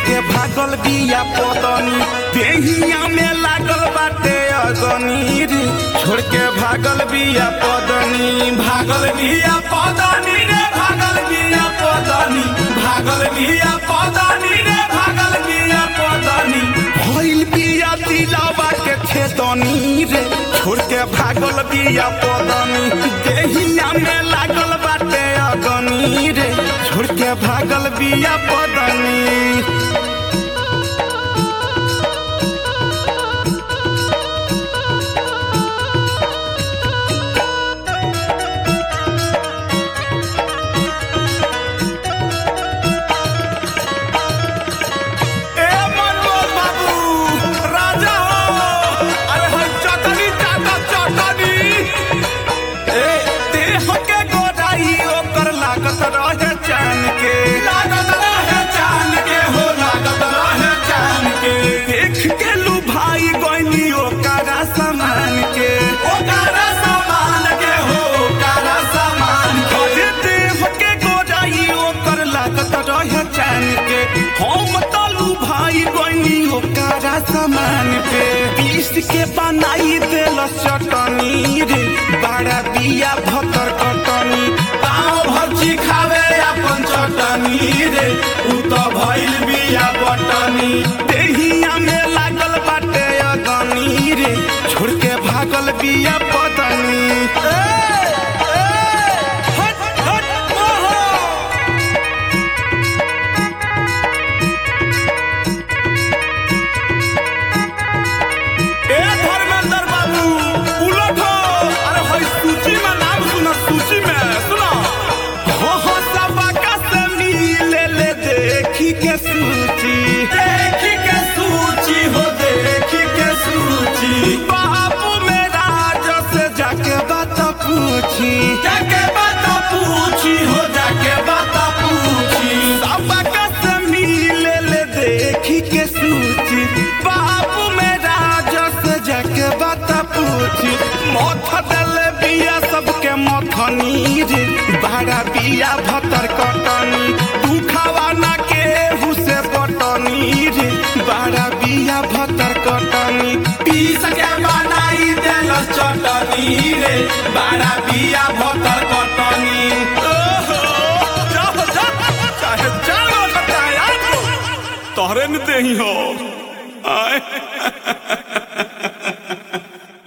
के भागल बिया पदनी देहिया में लागल बाटे अगनी रे छोड़ के भागल बिया पदनी भागल बिया पदनी रे भागल बिया पदनी भागल बिया पदनी रे भागल बिया पदनी भइल बिया दिलावा के खेतनी रे छोड़ के भागल बिया पदनी देहिया में लागल बाटे अगनी रे छोड़ के भागल बिया पदनी ए मनमोहन बाबू राजा हो अरे हई चटनी चाटा चटनी ए देह के गोराई ओकर लागत रहे चान के लागत रहे चान के हो लागत रहे चान के देख के लू भाई गइनी ओकरा समान के ओकरा समान के हो ओकरा समान के अरे देह के गोराई ओकर लागत रहे चान के हम तलू भाई गइनी ओकरा समान पे पीस के बनाई देल चटनी रे बड़ा बिया भतर कटनी पाँव भर्ची खावे अपन चटनी रे उ त भइल बिया बटनी देहिया में लागल बाटे अगनी रे छोड़ के भागल बिया पतनी ए, ए, हट, हट, ओहो। ए धर्मेंद्र बाबू उलट हो अरे हई सूची में नाम सुना सूची में सुनो हो हो सबका से मिले ले देखी के सूची देखी के सूची हो देखी के सूची बाबू मेरा जो से जाके बात पूछी जाके बात पूछी हो जाके बात पूछी सबका से मिले ले देखी के सूची बाबू मेरा जो से जाके बात पूछी मथ दल बिया सबके मथनी रे बड़ा बिया भतर कटनी दुखावा ना के हुसे बटनी रे बड़ा बिया भतर कटनी पीस के बनाई देल चटनी रे बड़ा बिया भतर कटनी ओहो जाओ जाओ चाहे जाओ बताया तोहरे में देही हो आए